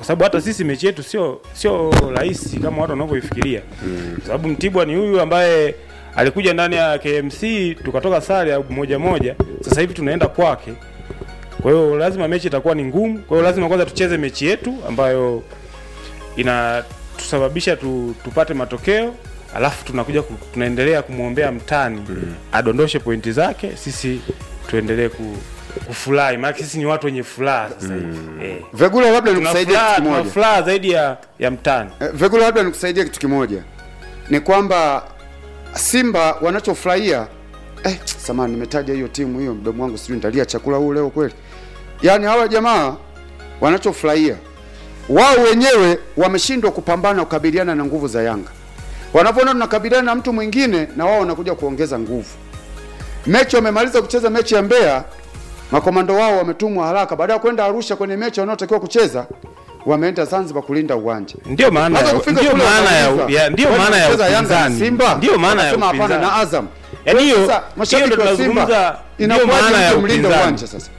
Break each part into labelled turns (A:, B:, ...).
A: kwa sababu hata sisi mechi yetu sio sio rahisi kama watu wanavyoifikiria kwa sababu Mtibwa ni huyu ambaye alikuja ndani ya KMC tukatoka sare ya moja moja, sasa hivi tunaenda kwake. Kwa hiyo lazima mechi itakuwa ni ngumu. Kwa hiyo lazima kwanza tucheze mechi yetu ambayo inatusababisha tu, tupate matokeo alafu tunakuja ku, tunaendelea kumwombea mtani adondoshe pointi zake, sisi tuendelee ku, kufurahi, maana sisi ni watu wenye furaha sasa hivi eh.
B: Vegula, labda
A: Tuna
B: nikusaidie
A: furaha-
B: kitu
A: tuna
B: kimoja.
A: furaha zaidi ya, ya mtani
B: Eh, Vegula, labda nikusaidie kitu kimoja, ni kwamba Simba wanachofurahia eh, samani nimetaja hiyo timu hiyo, mdomo wangu sijui nitalia chakula huu leo kweli. Yaani hawa jamaa wanachofurahia wao wenyewe wameshindwa kupambana kukabiliana na nguvu za Yanga. Wanapoona tunakabiliana na mtu mwingine, na wao wanakuja kuongeza nguvu. Mechi wamemaliza kucheza mechi ya Mbeya, makomando wao wametumwa haraka, baada ya kwenda Arusha kwenye mechi wanaotakiwa kucheza, wameenda Zanzibar kulinda uwanja.
A: ndio maana
B: Hata
A: ya,
B: kufika
A: ndio
B: kule
A: maana ya,
B: wanaulizwa,
A: ya ndio
B: kwani
A: maana ya
B: wanacheza Yanga na
A: upinzani
B: Simba?
A: ndio maana ya
B: Wanasema hapana
A: upinzani
B: na Azam.
A: Yaani hiyo-
B: Sasa
A: hiyo
B: mashabiki
A: ndio
B: wa Simba
A: tunazungumza, ndio
B: inakuwaje
A: maana ya
B: mtu mlinde
A: upinzani.
B: uwanja sasa?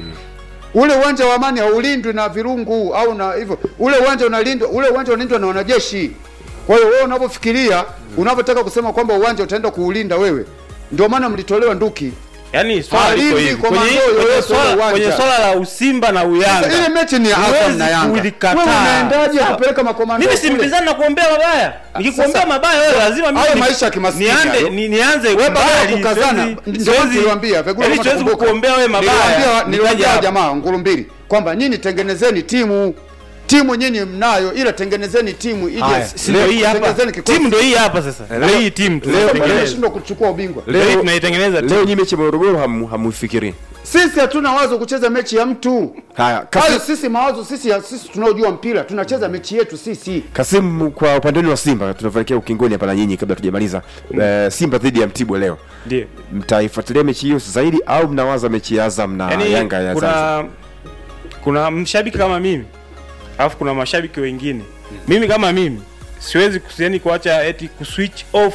B: Ule uwanja wa Amani haulindwi na virungu au na hivyo. Ule uwanja unalindwa, ule uwanja unalindwa na wanajeshi. Kwa hiyo wewe unapofikiria, unapotaka kusema kwamba uwanja utaenda kuulinda wewe, ndio maana mlitolewa nduki.
A: Yaani swala
B: Halindi
A: liko hivi
B: komando
A: kwenye,
B: yoyote
A: kwenye,
B: ule
A: swala,
B: uwanja.
A: kwenye swala la Usimba na Uyanga
B: Sasa ile mechi ni ya Azam
A: huwezi
B: na Yanga.
A: kulikataa.
B: Wewe unaendaje
A: Sawa.
B: kupeleka makomando
A: Mimi si
B: kule?
A: mpinzani na kuombea mabaya. Nikikuombea
B: Sasa,
A: mabaya wewe lazima mimi
B: hayo
A: ni-
B: maisha ya kimaskini
A: nianze
B: hayo.
A: ni, nianze
B: Wewe baada ya
A: kubali,
B: kukazana,
A: siwezi-
B: ndio maana
A: siwezi-
B: niliwaambia, Vegula
A: yaani
B: kama
A: siwezi
B: tukumbuka.
A: kukuombea wewe mabaya.
B: Niliwaambia niliwaambia
A: Nikaja
B: jamaa nguru mbili kwamba nyinyi tengenezeni timu. Timu nyinyi mnayo ila tengenezeni timu ije.
C: Haya,
A: si ndio hii hapa.
B: tengenezeni kikosi.
A: Timu ndio hii hapa sasa.
C: Leo-
A: Ndio hii timu
C: leo-
A: tunaitengeneza.
B: Tumeshindwa kuchukua ubingwa.
A: Leo hii
C: leo
A: tunaitengeneza
C: leo
A: timu.
C: nyinyi mechi ya Morogoro hamu- hamuifikirii
B: Sisi hatuna wazo kucheza mechi ya mtu.
C: haya
B: Hayo
C: Kasim,
B: sisi mawazo sisi ya sisi tunaojua mpira tunacheza mechi yetu sisi.
C: Kasim kwa upande wenu wa Simba tunaelekea ukingoni hapa na nyinyi kabla tujamaliza eh, Simba dhidi ya Mtibwa leo
A: Ndio.
C: mtaifuatilia mechi hiyo zaidi au mnawaza mechi ya Azam na
A: Yaani
C: Yanga ya Zanzibar
A: kuna kuna mshabiki kama mimi alafu kuna mashabiki wengine. Mimi kama mimi siwezi kusiani kuacha eti kuswitch off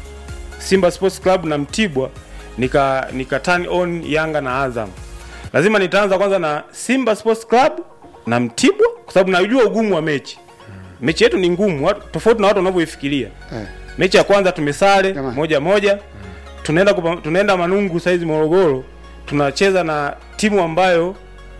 A: Simba Sports Club na Mtibwa nika nika turn on Yanga na Azam. Lazima nitaanza kwanza na Simba Sports Club na Mtibwa kwa sababu najua ugumu wa mechi. Mechi yetu ni ngumu, watu- tofauti na watu wanavyoifikiria.
B: Eh.
A: Mechi ya kwanza tumesare
B: Jamani.
A: moja moja. Tunaenda kupa, tunaenda Manungu saizi Morogoro. Tunacheza na timu ambayo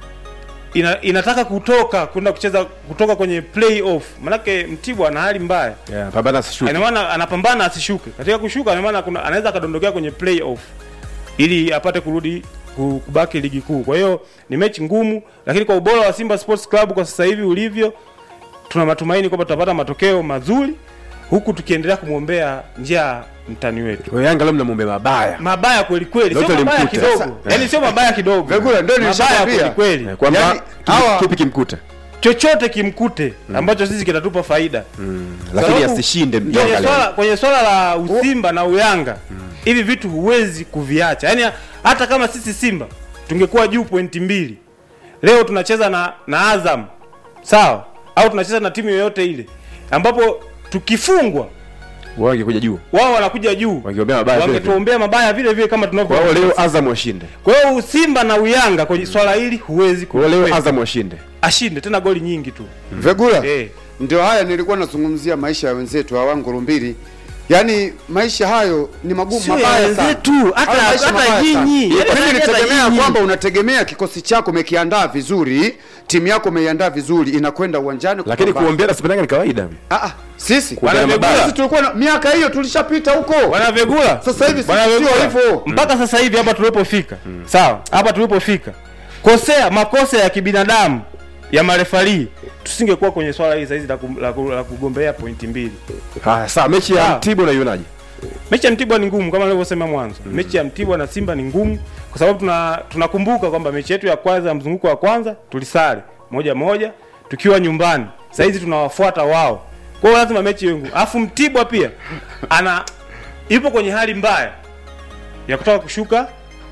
A: ina, inataka kutoka kwenda kucheza kutoka kwenye playoff. Manake Mtibwa ana hali mbaya.
C: yeah, pambana sishuki
A: Ina maana anapambana asishuke. Katika kushuka ina maana kuna anaweza akadondokea kwenye playoff ili apate kurudi ku- kubaki ligi kuu. Kwa hiyo ni mechi ngumu, lakini kwa ubora wa Simba Sports Club kwa sasa hivi ulivyo, tuna matumaini kwamba tutapata matokeo mazuri huku tukiendelea kumwombea njia mtani wetu.
C: kwa Yanga leo mnamwombea mabaya
A: Mabaya kweli kweli, sio
C: Lote
A: mabaya
C: limkuta.
A: kidogo.
C: Sasa-
A: Yaani sio mabaya kidogo.
B: Vegula, ndio
A: mabaya
B: nilishakwambia.
A: kweli kweli.
C: Eh, kwamba
B: Yaani,
C: kipi-
B: hawa-
C: kipi kimkuta
A: Chochote kimkute ambacho sisi kitatupa faida.
C: lakini
A: Sababu
C: asishinde
A: kwenye
C: Yanga
A: swala,
C: leo
A: kwenye swala la usimba na uyanga hivi vitu huwezi kuviacha yaani hata kama sisi simba tungekuwa juu pointi mbili leo tunacheza na, na azam sawa au tunacheza na timu yoyote ile ambapo tukifungwa
C: wao wangekuja juu
A: wao wanakuja juu
C: Wangeombea mabaya vile vile.
A: wangetuombea mabaya vile vile kama
C: kwa hiyo
A: tunavyo
C: leo Azam washinde
A: kwa hiyo simba na uyanga kwenye swala hili huwezi
C: kwa hiyo leo
A: kukwepa.
C: Azam washinde
A: ashinde tena goli nyingi tu
B: Vegula.
A: Eh.
B: Ndio haya nilikuwa nazungumzia maisha ya wenzetu hawa nguru mbili. Yaani maisha hayo ni magumu
A: Sio ya
B: mabaya sana.
A: wenzetu, hata-
B: Hayo maisha
A: hata
B: mabaya sana.
A: nyinyi.
B: Mimi
A: Yaani hata
B: nilitegemea
A: nyinyi.
B: kwamba unategemea kikosi chako umekiandaa vizuri, timu yako umeiandaa vizuri, inakwenda uwanjani
C: lakini
B: kupambana.
C: kuombea na Simba ni kawaida
B: Ah, ah, sisi
C: Kuombea
B: Bwana
C: mabaya.
B: sisi tulikuwa na miaka hiyo tulishapita huko.
A: wanavegula
B: Sasa hivi
A: Bwana
B: sio
A: Vegula,
B: hivyo.
A: mpaka sasa hivi hapa tulipofika sawa hapa tulipofika kosea makosa ya kibinadamu ya marefarii tusingekuwa kwenye swala hili saizi la, ku, la, ku, la kugombea pointi mbili
C: haya sawa mechi ya
A: Sawa.
C: Mtibwa unaionaje
A: mechi ya mtibwa ni ngumu kama nilivyosema mwanzo mechi ya mtibwa na simba ni ngumu kwa sababu tuna tunakumbuka kwamba mechi yetu ya kwanza ya mzunguko wa kwanza tulisare moja moja tukiwa nyumbani saizi tunawafuata wao kwa hiyo lazima mechi iwe ngumu alafu mtibwa pia ana ipo kwenye hali mbaya ya kutaka kushuka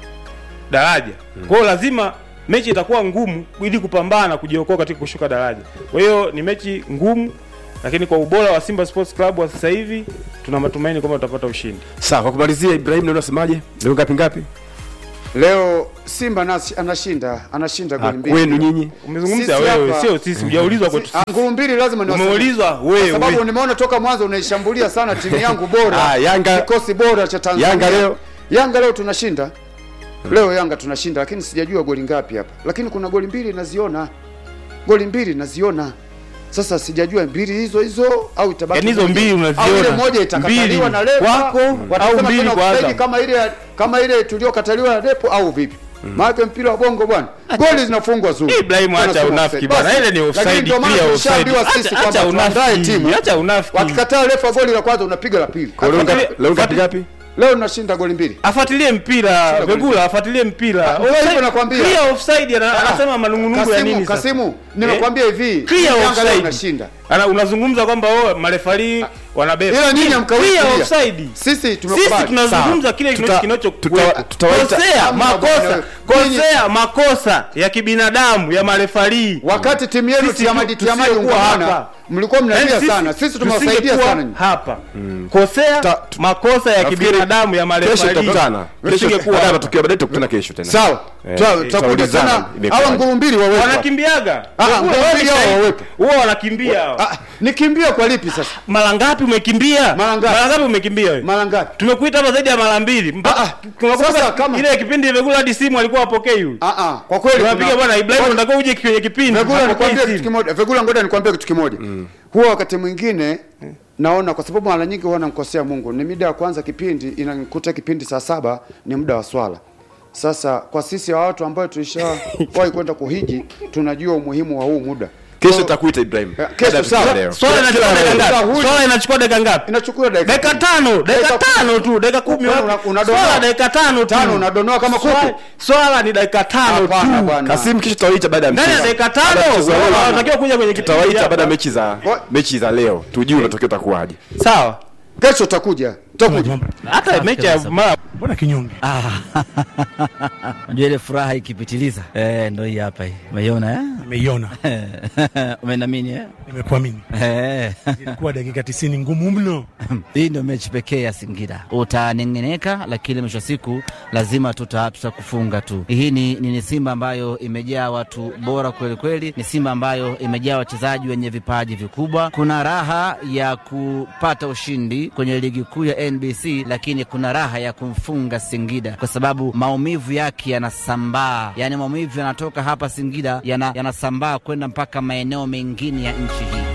A: daraja kwa hiyo lazima mechi itakuwa ngumu ili kupambana kujiokoa katika kushuka daraja kwa hiyo ni mechi ngumu lakini kwa ubora wa simba sports club wa sasa hivi tuna matumaini kwamba tutapata ushindi
C: sawa kwa kumalizia Ibrahim ndio unasemaje leo ngapi ngapi
B: leo Simba nasi, anashinda anashinda
C: Ah,
B: goli mbili
C: kwenu nyinyi
A: Umezungumza
B: Sisi
A: wewe,
B: hapa-
A: sio sisi, hujaulizwa kwetu
B: Ah, nguru mbili lazima ni
A: Umeulizwa wewe.
B: kwa sababu nimeona toka mwanzo unaishambulia sana timu yangu bora
C: Ah, Yanga-
B: kikosi bora cha Tanzania
C: Yanga leo?
B: Yanga leo tunashinda leo Yanga tunashinda lakini sijajua goli ngapi hapa lakini kuna goli mbili naziona goli mbili naziona sasa sijajua mbili hizo hizo au itabaki
A: Yaani hizo
B: moja.
A: mbili unaziona.
B: au ile moja itakataliwa
A: Mbili
B: na refa
A: kwako,
B: watasema
A: au mbili
B: tena
A: kwa
B: offside
A: Azam.
B: kama ile kama ile tuliyokataliwa na repo au vipi maana mpira wa bongo bwana goli zinafungwa zuri
A: Ibrahim, acha
B: Wanasema
A: unafiki
B: offside.
A: bwana,
B: Basi,
A: ile ni offside,
B: lakini ndio maana
A: clear
B: tulishaambiwa
A: offside.
B: sisi
A: Acha-
B: kwamba
A: acha
B: tuandae
A: unafiki,
B: timu
A: acha unafiki.
B: wakikataa refa goli la kwanza unapiga la pili
C: Kwa leo ngapi-
B: Afuatilie-
C: leo ngapi ngapi
B: leo tunashinda goli mbili
A: afuatilie mpira
B: goli
A: Vegula, afuatilie mpira.
B: Ah, ndio hivyo
A: Offside-
B: nakwambia.
A: clear offside, ana- anasema manungunungu ya
B: Kasimu,
A: nini sasa?
B: Kasimu, nimekwambia hivi
A: Clear
B: Yanga leo
A: offside.
B: unashinda
A: Ana unazungumza kwamba oh, marefari wanabeba.
B: ila nyinyi hamkawii
A: Clear
B: kulia.
A: offside.
B: sisi
A: Sisi
B: tumekubali
A: tunazungumza kile
C: Tuta-
A: kinacho
C: tuta- tutawaita-
A: kosea
B: Hamna
A: makosa
B: bwana.
A: kosea makosa ya kibinadamu ya marefari.
B: wakati timu yenu
A: Sisi
B: tiamadi
A: tu-
B: tiamadi
A: tusingekuwa
B: ungamana
A: hapa.
B: mlikuwa
A: Yaani
B: mnalia
A: sisi
B: sana sisi tumewasaidia
A: tusingekuwa
B: sana nyinyi.
A: hapa kosea
C: Ta- tu-
A: makosa ya
C: Nafikiri
A: kibinadamu ya
C: kesho
A: marefari
C: tutakutana kesho
A: tusingekuwa
C: baada ya
A: hapa.
C: matukio baadaye tutakutana kesho tena
B: sawa
C: Eh,
B: Tuta-
C: eh,
B: tutakuja
C: tutaulizana
B: tena
C: imekuwaje.
B: hawa nguru mbili wawepo
A: wanakimbiaga
B: Ah,
A: Vegula,
B: nguru
A: wewe
B: mbili
A: ni
B: hao
A: shahidi.
B: wawepo.
A: huwa wanakimbia hao.
B: Ah, nikimbia kwa lipi sasa
A: mara ngapi umekimbia
B: Mara ngapi?
A: mara ngapi umekimbia wewe
B: mara ngapi
A: tumekuita hapa zaidi ya mara mbili Mpaka-
B: Ah, ah.
A: tunakumbuka
B: Sasa kama-
A: ile kipindi Vegula hadi simu alikuwa apokei huyu
B: ah ah kwa kweli
A: tunapiga
B: kuna-
A: bwana Ibrahim
B: Ngoja-
A: unataka uje kwenye kipindi
B: Vegula
A: hapokei
B: nikwambie
A: simu.
B: kitu kimoja Vegula ngoja nikwambie kitu kimoja huwa wakati mwingine naona kwa sababu mara nyingi huwa namkosea Mungu ni mida ya kwanza kipindi inanikuta kipindi saa saba ni muda wa swala sasa kwa sisi wa watu ambao tulishawahi kwenda kuhiji tunajua umuhimu wa huu muda
C: kesho
B: Kwa-
C: tutakuita Ibrahim
B: Eh, kesho
C: Baada ya
B: sawa.
C: leo.
A: swala
C: Kila-
A: inachukua
C: kila
A: dakika
C: leo.
B: Huyu-
A: ngapi swala inachukua dakika ngapi
B: inachukua dakika
A: dakika
B: kumi.
A: tano dakika
B: Dakika
A: tano tu dakika kumi
B: Una-
A: wapi?
B: unadonoa.
A: swala dakika tano tu
B: tano unadonoa kama kuku
A: Swala- swala ni dakika tano
B: Hapana
A: tu
B: bwana
C: Kasim kesho tutawaita baada ya
A: ndani ya
C: mchezo.
A: dakika
C: Baada ya
A: tano
C: mchezo wa leo.
A: wanatakiwa kuja kwenye kipindi
C: tutawaita
A: hapa.
C: baada ya mechi za
B: Wa-
C: mechi za leo tujue matokeo utakuwaje
A: sawa
B: kesho utakuja utakuja
A: hata mechi ya mara
D: mbona kinyonge
E: Unajua ile furaha ikipitiliza eh, ndo hii hapa hii. Umeiona eh?
D: nimeiona
E: Umenamini eh?
D: nimekuamini
E: Eh.
D: ilikuwa dakika tisini ngumu mno
E: Hii ndio mechi pekee ya Singida. Utanengeneka, lakini mwisho wa siku lazima tuta tutakufunga tu. Hii ni, ni, ni Simba ambayo imejaa watu bora kweli kweli, ni Simba ambayo imejaa wachezaji wenye vipaji vikubwa. Kuna raha ya kupata ushindi kwenye ligi kuu ya NBC, lakini kuna raha ya kumfunga Singida kwa sababu maumivu yake yanasambaa, yaani maumivu yanatoka hapa Singida yana- yanasambaa kwenda mpaka maeneo mengine ya nchi hii.